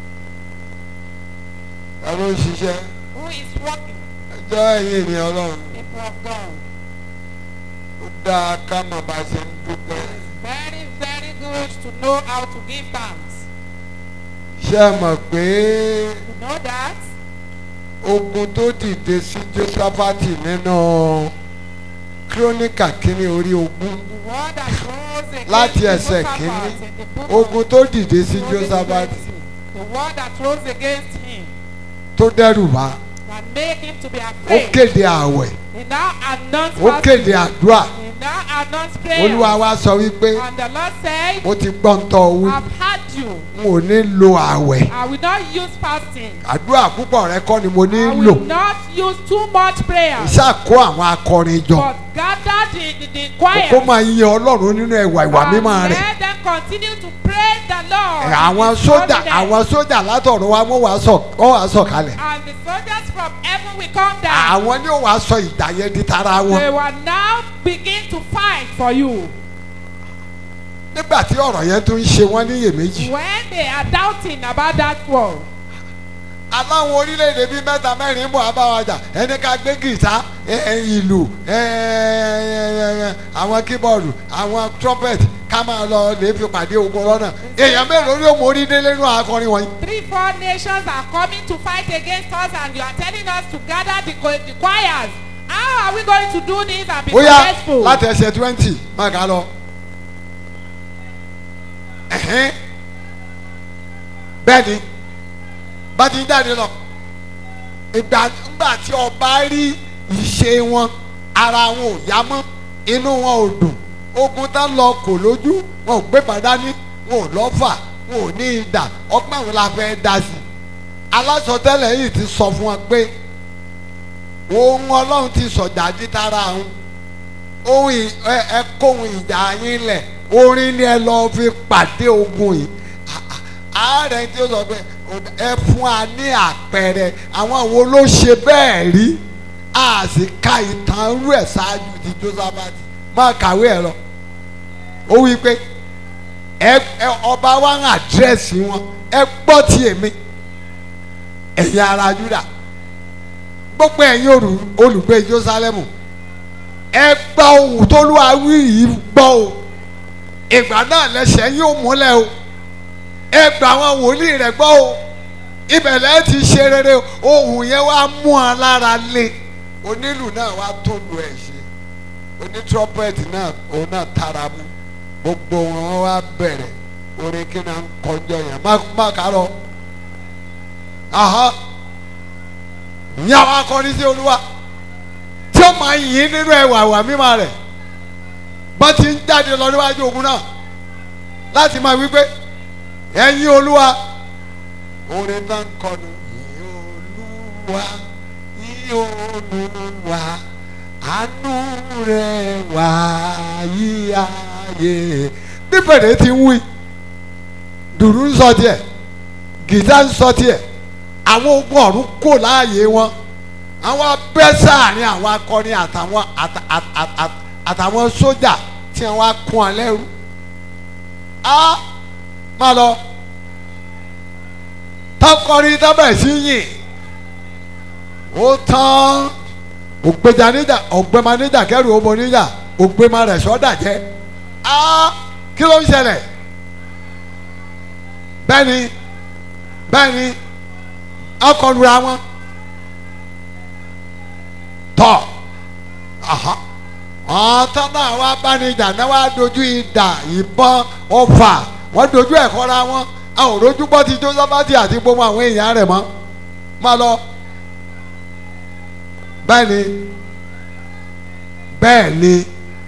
Speaker 2: ta ló ń ṣiṣẹ́
Speaker 3: Who is working?
Speaker 2: ẹjọ́ ẹ̀yin ènìyàn ọlọ́run
Speaker 3: People of God.
Speaker 2: ó dáa ká mọ̀ bá a ṣe ń dúpẹ́
Speaker 3: Very, very good to know how to give thanks.
Speaker 2: ṣé ẹ mọ̀ pé
Speaker 3: You know that?
Speaker 2: ogun tó dìde sí Jósáfátì nínú kírónìkà kínní orí ogun
Speaker 3: The word that rose against
Speaker 2: láti ẹsẹ̀
Speaker 3: Jehoshaphat
Speaker 2: kínní
Speaker 3: in the book of
Speaker 2: ogun tó dìde sí
Speaker 3: Chronicles
Speaker 2: Jósáfátì
Speaker 3: 20, The word that rose against him
Speaker 2: tó dẹ́rù bá
Speaker 3: that made him to be
Speaker 2: ó
Speaker 3: afraid.
Speaker 2: kéde àwẹ̀
Speaker 3: He now announced
Speaker 2: ó kéde àdúrà
Speaker 3: He now announced prayer.
Speaker 2: olúwa wa sọ wípé
Speaker 3: And the Lord said,
Speaker 2: mo ti gbọ́ ń tọ́ wí
Speaker 3: I've had you.
Speaker 2: n ò ní lo àwẹ̀
Speaker 3: I will not use fasting.
Speaker 2: àdúrà púpọ̀ rẹ kọ́ ni mo ní
Speaker 3: I
Speaker 2: lò
Speaker 3: will not use too much prayer.
Speaker 2: ìṣàkó àwọn akọrin jọ
Speaker 3: But gather the, the, the
Speaker 2: kó
Speaker 3: choir.
Speaker 2: máa yin ọlọ́run nínú ẹwà ìwà
Speaker 3: and
Speaker 2: mímọ́ rẹ̀
Speaker 3: let them continue to praise the Lord.
Speaker 2: Ẹ̀,
Speaker 3: in
Speaker 2: àwọn
Speaker 3: His
Speaker 2: sójà
Speaker 3: holiness.
Speaker 2: àwọn sójà látọ̀run wa wọ́n wàá sọ wọ́n wàá sọ kalẹ̀
Speaker 3: And the soldiers from heaven will come down.
Speaker 2: àwọn ni ó wàá sọ ìjà yẹn di tara wọn
Speaker 3: They will now begin to fight for you.
Speaker 2: nígbà tí ọ̀rọ̀ yẹn tún ń ṣe wọ́n níyèméjì
Speaker 3: When they are doubting about that word,
Speaker 2: aláwọn orílẹ̀-èdè bíi mẹ́ta mẹ́rin ń bọ̀ abáwájà ẹni ká gbé gìtá ẹ- ẹ, ìlù ẹ, ẹ, ẹ, àwọn kíbọ̀dù àwọn trumpet ká máa lọ lè fi pàdé ogun lọ́nà èèyàn mélòó ló mórí délé nínú akọrin wọ̀nyí.
Speaker 3: three, four nations are coming to fight against us, and you are telling us to gather the, cho- the choirs. How are we going to do this and be
Speaker 2: ó yá
Speaker 3: successful?
Speaker 2: láti ẹsẹ̀ twenty máa kà á lọ. Ẹ̀hẹ́n. bẹ́ẹ̀ ni bá ti ń jáde lọ ìgbà ńgbà tí ọba rí ìṣe wọn ara wọn ò yá mọ́ inú wọn ò dùn ogun tá lọ kò lójú wọn ò gbé pàdání wọn ò lọ́fà wọn ò ní idà ọgbọ́n àwọn la fẹ́ dá sí i alásọtẹ́lẹ̀ yìí ti sọ fún wọn pé ohun ọlọ́run ti sọ̀jà dítara àwọn ohun ì- ẹ ẹ kóhun ìjà yín lẹ̀ orin ni ẹ lọ́ọ́ fi pàdé ogun yìí À- à- ààrẹ tí ó sọ pé ẹ fún wa ní àpẹẹrẹ àwọn wo ló ṣe bẹ́ẹ̀ rí a sì ka ìtàn rú ẹ̀ ṣáájú ti Jósáfátì máa kàwé ẹ̀ lọ ó wí pé ẹ ẹ ọba wa ń àdírẹ́sì wọn ẹ gbọ́ ti èmi ẹ̀yin ará Júdà gbogbo ẹ̀yin olù- olùgbé Jerúsálẹ́mù ẹ gbọ́ ohùn t'Olúwa wí yìí gbọ́ o ìgbà náà lẹ́sẹ̀ yóò múlẹ̀ o ẹ gbà àwọn wòlíì rẹ̀ gbọ́ o ibẹ̀ lẹ́ ti ṣe rere o. ohùn yẹn wá mú ọ lára lé onílù náà wá tó lu ẹ̀ ṣe onítírọ́pẹ̀tì náà òun náà tara mú gbogbo wọn wá bẹ̀rẹ̀ orin kí náà ń kọjọ yẹn má má kà lọ ní àwọn akọrin sí olúwa tí ó máa yìn nínú ẹwà ìwà mímọ́ rẹ̀ bọ́n ti ń jáde lọ níwájú ogun náà láti máa wí pé ẹ̀yin olúwa orin náà ń kọnu yìn olúwa yìn olúwa àánú rẹ̀ wá yí ayé bíbélì ti ń wí dùrú ń sọ tiẹ̀ gìtá ń sọ tiẹ̀ àwọn ogun ọ̀run kò láàyè wọn àwọn abẹ́ sáàrin àwọn akọrin àtàwọn àtà- àtà- àtà- àtàwọn sójà tí wọ́n á kún ọ lẹ́rú á má lọ tọkọrin tọ́bẹ̀ sí yìn ó tán ògbéjà níjà ògbéma níjà kẹrù ọmọ níjà ògbéma rẹ̀ sọ́dà jẹ́ á kí ló ń ṣẹlẹ̀ bẹ́ẹ̀ni bẹ́ẹ̀ni ọkọlura wọn tọ aha ọ̀tọ́ náà wá bánijà náà wá dojú ìdà ìbọn ọfà wọ́n dojú ẹ̀ kọ́ra wọn a ò rojú bọ́ ti Jósáfátì àti gbogbo àwọn èèyàn rẹ̀ mọ́ má lọ bẹ́ẹ̀ ni bẹ́ẹ̀ ni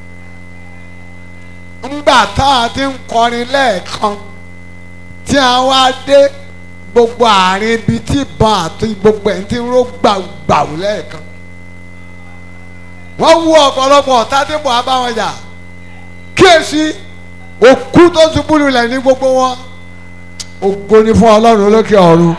Speaker 2: ńgbà tá a ti ń kọrin lẹ́ẹ̀kan tí a wá dé gbogbo àárín ibi tí ìbọn àti gbogbo ẹ̀ ti ń ró gbàgbàù lẹ́ẹ̀kan wọ́n wú ọ̀pọ̀lọpọ̀ ọ̀tá tí bọ̀ á bá wọn jà kíyèsí òkú tó ṣubú lulẹ̀ ní gbogbo wọn ògo ni fún ọlọ́run lókè ọ̀run.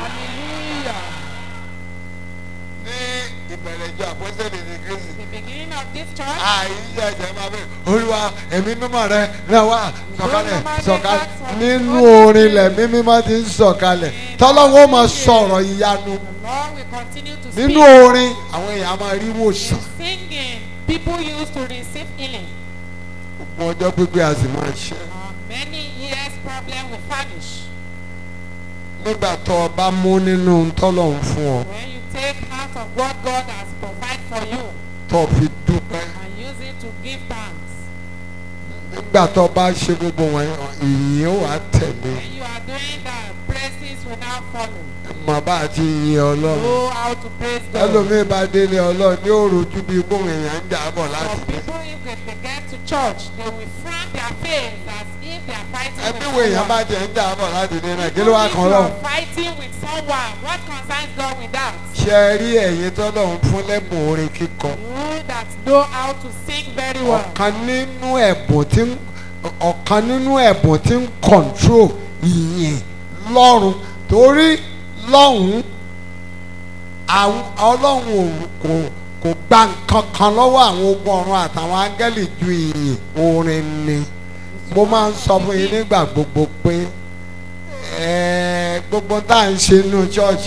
Speaker 2: ní ìbẹ̀rẹ̀ ìjọ àpọ́sẹ̀lẹ̀ ní kristi
Speaker 3: The beginning of this church,
Speaker 2: àìyíṣẹ́ ẹ̀jẹ̀ máa bẹ̀ olúwa ẹ̀mí mímọ́ rẹ náà wá sọ̀kalẹ̀ sọ̀kalẹ̀ nínú orin lẹ̀mí mímọ́ ti ń sọ̀kalẹ̀ tọ́lọ́wọ́ máa sọ̀rọ̀ ìyanu
Speaker 3: the Lord will continue to
Speaker 2: nínú
Speaker 3: speak.
Speaker 2: orin àwọn èèyàn máa rí wòsàn
Speaker 3: Singing, people used to receive healing.
Speaker 2: gbogbo ọjọ́ pípẹ́ a sì máa ṣe
Speaker 3: Uh, many years problem will vanish
Speaker 2: nígbà tó o bá mú nínú tọ́lọ̀ ń fún ọ
Speaker 3: when you take out of what God has provided for you
Speaker 2: tó o fi dúpẹ́
Speaker 3: and use it to give thanks.
Speaker 2: nígbà tó o bá ṣe gbogbo wọn ìyìn ó wà tẹ̀lé
Speaker 3: When you are doing that, praises will now follow.
Speaker 2: mọ̀ bá a ti yin ọlọ́run
Speaker 3: Know how to praise God.
Speaker 2: ẹlòmíín bá délé ọlọ́run ní òròjú bíi gbóhùn èèyàn ń jà bọ̀
Speaker 3: For
Speaker 2: láti dé
Speaker 3: people, if they, they get to church, they will frown their face as if they are fighting
Speaker 2: ẹbí
Speaker 3: with
Speaker 2: wo èèyàn bá
Speaker 3: someone.
Speaker 2: jẹ́ ń jà bọ̀ láti dé náà kí
Speaker 3: Even
Speaker 2: ló wá
Speaker 3: if
Speaker 2: kan
Speaker 3: you
Speaker 2: lọ́hùn.
Speaker 3: are fighting with someone, what concerns God with that?
Speaker 2: ṣe é rí ẹ̀yin tọ́lọ́run fún lẹ́bùn orin kíkọ
Speaker 3: You that know how to sing very well.
Speaker 2: ọ̀kan nínú ẹ̀bùn tí ń ọ̀kan nínú ẹ̀bùn tí ń control ìyìn lọ́run torí lọ́hùn àwọn ọlọ́run ò kò kò gba nǹkan kan lọ́wọ́ àwọn ogun ọ̀run àtàwọn áńgẹ́lì ju ìyìn orin ni mo máa ń sọ fún yín nígbà gbogbo pé ẹ̀ẹ́ gbogbo tá à ń ṣe nínú church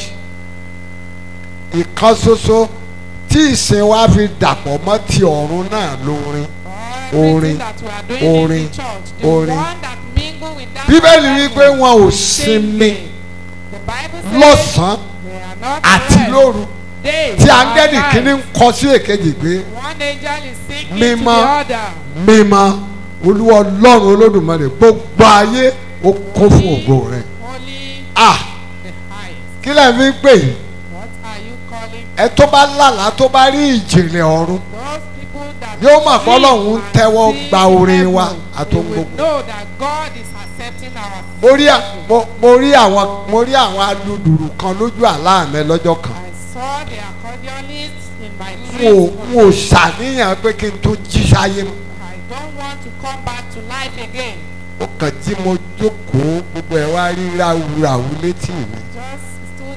Speaker 2: ìkan ṣoṣo tí ìsìn wa fi dàpọ̀ mọ́ ti ọ̀run náà lórin
Speaker 3: Everything
Speaker 2: Orin,
Speaker 3: that we are doing
Speaker 2: orin,
Speaker 3: in the church, the
Speaker 2: orin.
Speaker 3: one that mingle with that
Speaker 2: bíbélì
Speaker 3: other
Speaker 2: wí pé
Speaker 3: one,
Speaker 2: wọn ò
Speaker 3: same
Speaker 2: sinmi
Speaker 3: thing. The Bible says
Speaker 2: lọ́sàn-án
Speaker 3: they are not
Speaker 2: àti
Speaker 3: rest.
Speaker 2: lóru
Speaker 3: Day
Speaker 2: tí
Speaker 3: or
Speaker 2: áńgẹ́lì
Speaker 3: night.
Speaker 2: kìíní ń kọ sí èkejì pé
Speaker 3: One angel is singing
Speaker 2: Mímọ́.
Speaker 3: to the other.
Speaker 2: mímọ́ olúwa ọlọ́run olódùmarè gbogbo ayé ó kún fún ògo rẹ̀
Speaker 3: Holy
Speaker 2: ah
Speaker 3: the highest.
Speaker 2: kí lẹ́ẹ̀ fi ń pè yín
Speaker 3: What are you calling
Speaker 2: ẹ tó bá lálàá tó bá rí ìjìnlẹ̀ ọ̀run
Speaker 3: those people that
Speaker 2: Yóò mọ̀ pé
Speaker 3: dream
Speaker 2: Ọlọ́run ń
Speaker 3: and
Speaker 2: tẹ́wọ́
Speaker 3: see
Speaker 2: gba
Speaker 3: in
Speaker 2: orin
Speaker 3: heaven,
Speaker 2: wa
Speaker 3: they
Speaker 2: àtohun
Speaker 3: will
Speaker 2: gbogbo.
Speaker 3: know that God is accepting our
Speaker 2: mo rí à- mo- mo rí àwọn mo rí àwọn aludùrù kan lójú àlá mi lọ́jọ́ kan
Speaker 3: I saw the accordionists in my
Speaker 2: n ò
Speaker 3: dreams.
Speaker 2: n ò ṣàníyàn pé kí n tó jí sáyé mọ́
Speaker 3: I don't want to come back to life again.
Speaker 2: ó kàn tí mo jókòó gbogbo ẹ̀ wá rí ráúráú létí mi
Speaker 3: Just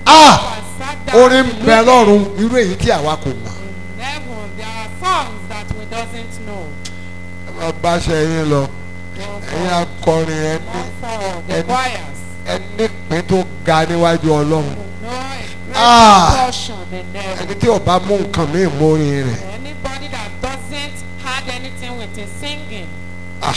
Speaker 2: Ah!
Speaker 3: and sat down
Speaker 2: orin
Speaker 3: to
Speaker 2: bẹ
Speaker 3: look
Speaker 2: lọ́run irú èyí tí àwa kò mọ̀.
Speaker 3: in heaven. There are songs that we doesn't know.
Speaker 2: ẹ máa bá ṣe yín lọ ẹ̀yin akọrin ẹ ní
Speaker 3: One for the
Speaker 2: and-
Speaker 3: choirs.
Speaker 2: ẹ nípín tó ga níwájú ọlọ́run
Speaker 3: No, a great
Speaker 2: Ah!
Speaker 3: portion in heaven.
Speaker 2: ẹni tí ò bá mú nǹkan mí mórin rẹ̀
Speaker 3: Anybody that doesn't add anything with his singing.
Speaker 2: ah.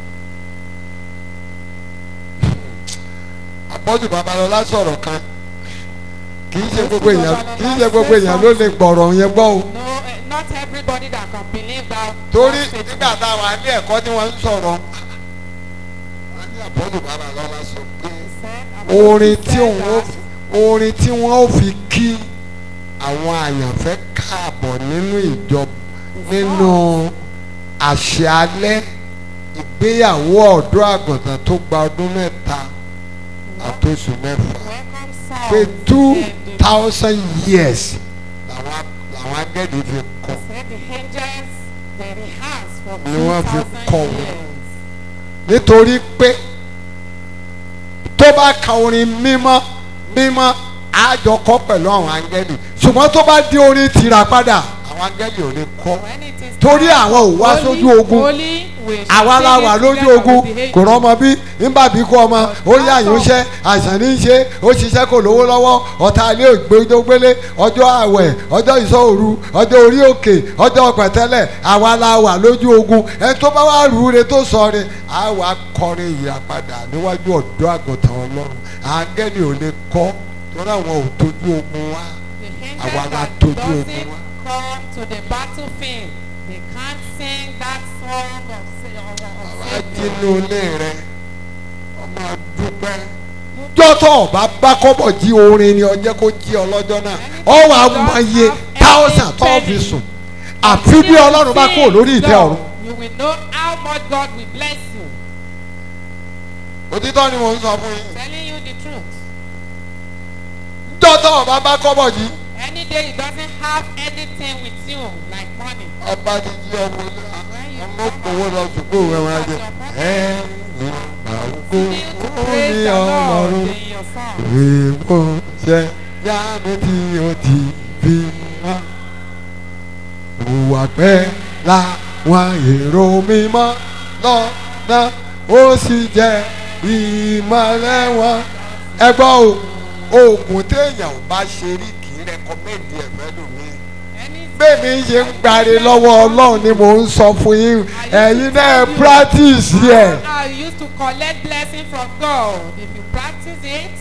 Speaker 2: àpọ́jù babalọ́lá sọ̀rọ̀ kan kì í ṣe gbogbo èèyàn kì í ṣe gbogbo èèyàn ló lè gbọ̀rọ̀ yẹn gbọ́ o
Speaker 3: No, eh, not everybody that can believe that.
Speaker 2: torí
Speaker 3: one statement.
Speaker 2: nígbà tá a wà ní ẹ̀kọ́ tí wọ́n ń sọ̀rọ̀ wọ́n ní àpọ́jù babalọ́lá sọ pé
Speaker 3: He said, Apostle
Speaker 2: orin tí
Speaker 3: said
Speaker 2: òun ó
Speaker 3: that
Speaker 2: orin tí wọ́n ó fi kí àwọn àyànfẹ́ káàbọ̀ nínú ìjọ nínú àṣẹ alẹ́ ìgbéyàwó ọ̀dọ́ àgùntàn tó gba ọdún mẹ́ta àtòsù mẹ́fà
Speaker 3: welcome song.
Speaker 2: pé two
Speaker 3: and the-
Speaker 2: thousand years làwọn làwọn agẹ́dì fi kọ́
Speaker 3: said the angels they rehearse for
Speaker 2: Ni wọ́n fi
Speaker 3: 2,000
Speaker 2: kọ́ wọn.
Speaker 3: years.
Speaker 2: nítorí pé tó bá ka orin mímọ́ mímọ́ àjọkọ́ pẹ̀lú àwọn angẹ́lì ṣùgbọ́n tó bá di orin tìrà padà àwọn angẹ́lì ò lè kọ́
Speaker 3: When it is
Speaker 2: torí
Speaker 3: time
Speaker 2: àwọn ò wá
Speaker 3: holy,
Speaker 2: sójú ogun
Speaker 3: holy, we should
Speaker 2: àwa
Speaker 3: sing
Speaker 2: la
Speaker 3: it
Speaker 2: wà lójú
Speaker 3: together
Speaker 2: ogun
Speaker 3: with the
Speaker 2: kò
Speaker 3: angels.
Speaker 2: rọmọ bí nígbà bí kú ọmọ ó yá àyànṣe àìsàn ní í ṣe ó ṣiṣẹ́ kò lówó lọ́wọ́ ọ̀tá ilé ògbédógbélé ọjọ́ àwẹ̀ ọjọ́ ìṣọ́òru ọjọ́ orí òkè ọjọ́ pẹ̀tẹ́lẹ̀ àwa la wà lójú ogun ẹni tó bá wà rúure tó sọ re á wà kọrin ìyàpadà níwájú ọ̀dọ́ àgùntàn ọlọ́run àgẹ́ni ò lè kọ́ torí àwọn ò tójú ogun wa
Speaker 3: The
Speaker 2: Àwa
Speaker 3: angels
Speaker 2: la
Speaker 3: that
Speaker 2: tójú ogun
Speaker 3: doesn't
Speaker 2: wa.
Speaker 3: come to the battlefield, they can't sing that song of, sa- of, of
Speaker 2: àwa
Speaker 3: safety.
Speaker 2: jínú ilé rẹ ọmọ dúpẹ́ jọ́tọ̀ ọba bá kọ́bọ̀ jí orin ni ọjẹ́ kó jí ọlọ́jọ́ náà ọ wà á mọ iye thousand tó fi sùn àfi bí ọlọ́run bá kúrò lórí ìtẹ́ ọ̀run.
Speaker 3: You will know how much God will bless you.
Speaker 2: òtítọ́ ni mò ń sọ fún yín
Speaker 3: Telling you the truth.
Speaker 2: jọ́tọ̀ ọba bá kọ́bọ̀ jí
Speaker 3: Any day you doesn't have anything with you like money.
Speaker 2: ọba ti jí ọmọ ilé ọmọ òkòwò lọ sùkúù rẹ wọn jẹ ẹ ní àwùkọ
Speaker 3: Still to
Speaker 2: ó
Speaker 3: praise
Speaker 2: ní
Speaker 3: the Lord
Speaker 2: ọlọ́run
Speaker 3: in your song.
Speaker 2: ìwọ ṣe yánu tí o ti fi wá. Òwà pẹ́ làwọn èrò mímọ́ lọ́nà ó sì jẹ́ ìmọ̀lẹ́ wọn. Ẹ gbọ́ o, oògùn téèyàn ò bá ṣe rí kì í rẹkọmẹ́ndì ẹ̀fẹ́ lómi.
Speaker 3: Any
Speaker 2: Bẹ́ẹ̀ni ṣe ń gbari lọ́wọ́ Ọlọ́run ni mò ń sọ fún yín. Ẹ̀yin náà practice yẹ.
Speaker 3: How you used to collect blessing from God. If you practice it,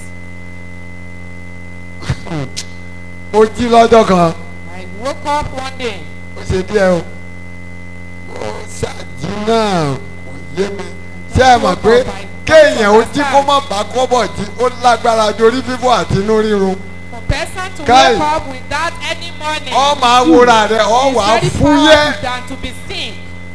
Speaker 2: Mo jí lọ́jọ́ kan.
Speaker 3: I woke up one day.
Speaker 2: ó ṣe díẹ̀ o ó ṣáàjì náà kò yé mi ṣé ẹ mọ̀ pé kéèyàn ó jí kó má bá kọ́bọ̀ jí ó lágbára ju orí fífọ́ àti inú rírun
Speaker 3: For person to
Speaker 2: Kai.
Speaker 3: wake up without any money.
Speaker 2: ọ máa wúra rẹ ọ
Speaker 3: is
Speaker 2: wà á
Speaker 3: very
Speaker 2: fúyẹ́
Speaker 3: powerful than to be seen.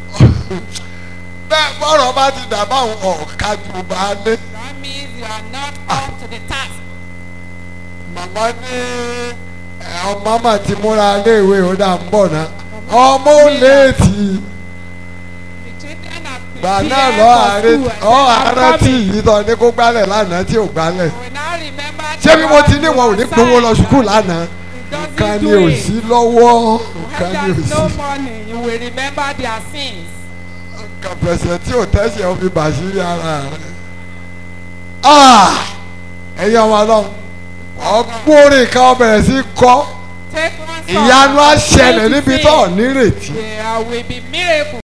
Speaker 2: bẹ́ẹ̀ bọ́rọ̀ bá ti dà báwọn ọ̀ka jù bá lé
Speaker 3: That means you are not up to the task.
Speaker 2: màmá ní ẹ, ọmọ mà ti múra léèwé ó dà ń bọ̀ náà ọmọ ò léètì
Speaker 3: The children are
Speaker 2: gbà
Speaker 3: prepared
Speaker 2: náà lọ
Speaker 3: for
Speaker 2: àárẹ̀
Speaker 3: school
Speaker 2: ọ
Speaker 3: and they are
Speaker 2: àárẹ̀ tí
Speaker 3: coming.
Speaker 2: yìí tọ́ ní kó gbálẹ̀ lánàá tí ò gbálẹ̀.
Speaker 3: We now remember
Speaker 2: ṣé
Speaker 3: the
Speaker 2: bí mo ti
Speaker 3: one
Speaker 2: ní
Speaker 3: who
Speaker 2: wọn ò ní
Speaker 3: was
Speaker 2: gbowó lọ
Speaker 3: silent.
Speaker 2: sùkúù lánàá
Speaker 3: He doesn't
Speaker 2: nǹkan ni
Speaker 3: do
Speaker 2: ò
Speaker 3: it.
Speaker 2: sí lọ́wọ́
Speaker 3: When
Speaker 2: nǹkan ni ò
Speaker 3: there's
Speaker 2: sí.
Speaker 3: no money, you will remember their sins.
Speaker 2: nǹkan pẹ̀sẹ̀ tí ò tẹ́sẹ̀ ó fi bàṣírí ara rẹ̀. Ah! ẹ̀yin ọmọ ọlọ́run ọgbórin kan bẹ̀rẹ̀ sí kọ́
Speaker 3: Take one song.
Speaker 2: ìyanu á
Speaker 3: and
Speaker 2: ṣẹlẹ̀
Speaker 3: begin to
Speaker 2: níbi
Speaker 3: sing.
Speaker 2: tó ò nírètí.
Speaker 3: There will be miracle